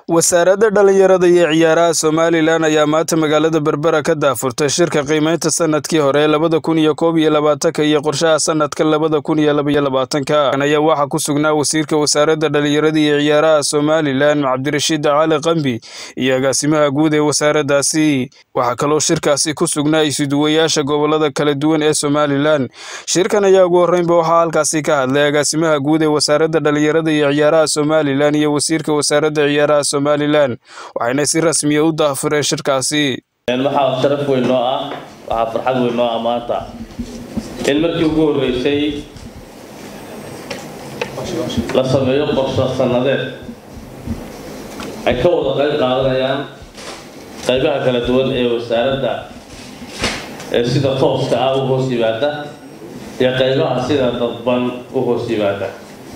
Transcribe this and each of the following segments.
wasaaradda dhallinyarada iyo ciyaaraha somalilan ayaa maanta magaalada berbera ka daafurtay shirka qiimeynta sanadkii hore labada kun iyo koob iyo labaatanka iyo qorshaha sanadka labada kun iyo labaiyo labaatanka ayaa waxaa ku sugnaa wasiirka wasaaradda dhallinyarada iyo ciyaaraha somalilan cabdirashiid cali qambi iyo agaasimaha guud ee wasaaraddaasi waxaa kaloo shirkaasi ku sugnaa isuduwayaasha gobolada kala duwan ee somalilan shirkan ayaa ugu horreynba waxaa halkaasi ka hadlay agaasimaha guud ee wasaaradda dhallinyarada iyo ciyaaraha somalilan iyo wasiirka wasaaradda ciyaaraha somalilan waxayna si rasmiya u daafureen shirkaasi waxaa sharaf weyn noo ah waxaa farxad weyn noo ah maanta in markii ugu horreysay la sameeyo qorsho sannadeed ay ka wada qayb qaadanayaan qaybaha kala duwan ee wasaaradda ee sida tooska ah u hoos yimaada iyo qaybaha sida dadban u hoos yimaada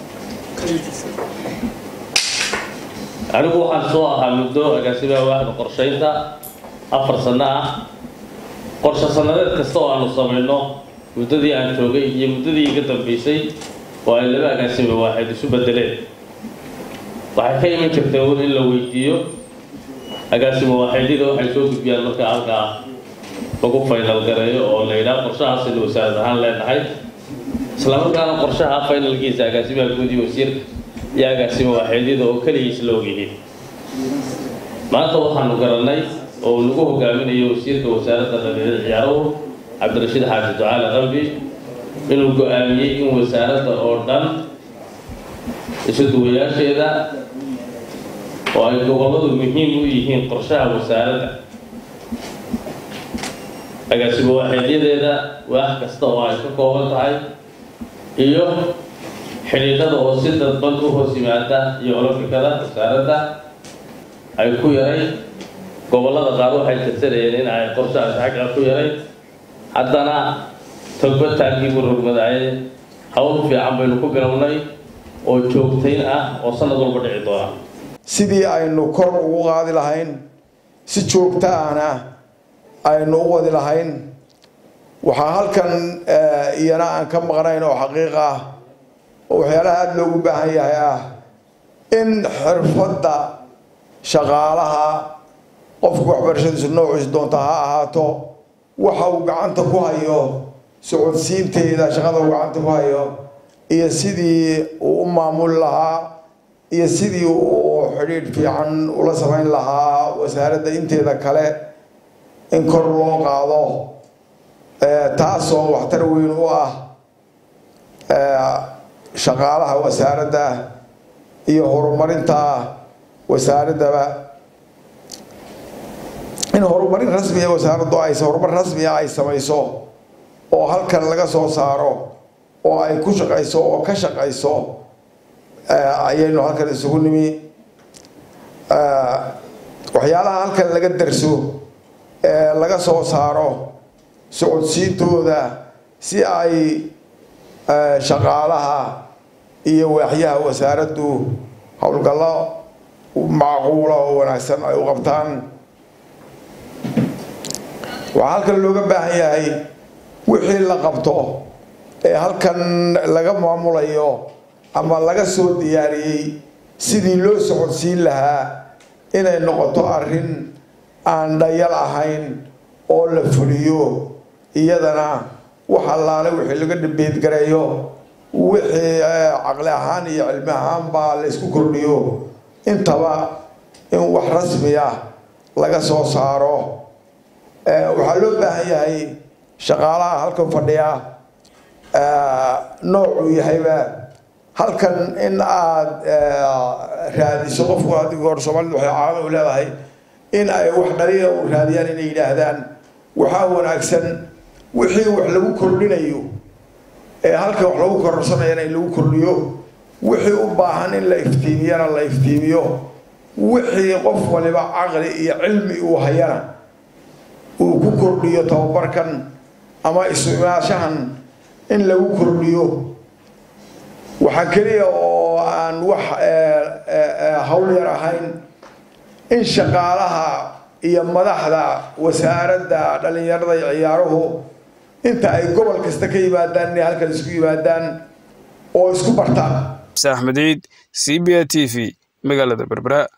anigu waxaan soo ahaa muddo agaasimaha waaxda qorshaynta afar sanno ah qorsho sannadeed kasta oo aanu samayno muddadii aan joogay iyo muddadii iga dambaysay oo ay laba agaasima waaxid isu bedeleen waxay ka iman jirtay un in la weydiiyo agaasimo waaxidyada waxay soo gudbiyaan marka halkaa lagu faynal gareeyo oo la yidhaha qorshahaasaynu wasaarad ahaan leenahay islamarkaana qorshaha faynalkiisa agaasimaha guud iyo wasiirka iyo agaasimo waaxidyada oo keligiis la ogyihiin maanta waxaanu garannay oo lagu hogaaminayo wasiirka wasaaradda dhallinyarada ciyaaruhu cabdirashiid xaaji ducaale qambi inuu go-aamiyey in wasaaradda oo dhan isuduwayaasheeda oo ay gobolladu muhiim u yihiin qorshaha wasaaradda agaasimo waaxeedyadeeda waax kasta oo ay ka kooban tahay iyo xidhiidhada oo si dadban u hoos yimaada iyo olofikada wasaaradda ay ku yaray gobollada qaar waxay tirsanayeen in ay qorshahaas xagga ku yaray haddana togbataagii buu rogmadaaye hawl fiican baynu ku bilownay oo joogtayn ah oo sanad walba dhici doona sidii aynu kor ugu qaadi lahayn si joogta ahna aynu u wadi lahayn waxaa halkan iyana aan ka maqnayn oo xaqiiq ah oo waxyaalaha aada loogu baahan yahay ah in xirfadda shaqaalaha qofku waxbarashadiisu noociisu doonta ha ahaato waxa uu gacanta ku hayo socodsiinteeda shaqada uu gacanta ku hayo iyo sidii uu u maamuli lahaa iyo sidii uu xidhiidh fiican ula samayn lahaa wasaaradda inteeda kale in kor loo qaado taasoo waxtar weyn u ah shaqaalaha wasaaradda iyo horumarinta wasaaraddaba in horumarin rasmiya wasaaraddu ay horumar rasmiya ay samayso oo halkan laga soo saaro oo ay ku shaqayso oo ka shaqayso ayaynu halkan isugu nimi waxyaalaha halkan laga darso ee laga soo saaro socodsiintooda si ay shaqaalaha iyo waaxyaha wasaaraddu howlgallo macquula oo wanaagsan ay u qabtaan waxaa halkan looga baahan yahay wixii la qabto ee halkan laga maamulayo ama laga soo diyaariyey sidii loo socodsiin lahaa inay noqoto arrin aan dhayal ahayn oo la fuliyo iyadana wax allaale wixii laga dhabeedgareeyo wixii caqli ahaan iyo cilmi ahaanbaa la isku kordhiyo intaba in wax rasmi ah laga soo saaro waxaa loo baahan yahay shaqaalaha halkan fadhiya noocuu yahayba halkan in aada raadiso qofku haddii hore soomaalida waxay caado u leedahay in ay wax dhaliila u raadiyaan inay yidhaahdaan waxaa wanaagsan wixii wax lagu kordhinayo ee halkan wax lagu kororsanayana in lagu kordhiyo wixii u baahan in la iftiimiyana la iftiimiyo wixii qof waliba caqli iyo cilmi uu hayana uu ku kordhiyo tababarkan ama isu-imaashahan in lagu kordhiyo waxaa keliya oo aan wax hawl yar ahayn in shaqaalaha iyo madaxda wasaaradda dhallinyarada iyo ciyaaruhu inta ay gobol kasta ka yimaadaan inay halkan isku yimaadaan oo isku bartaan axmed ciid c b a t v magaalada berbera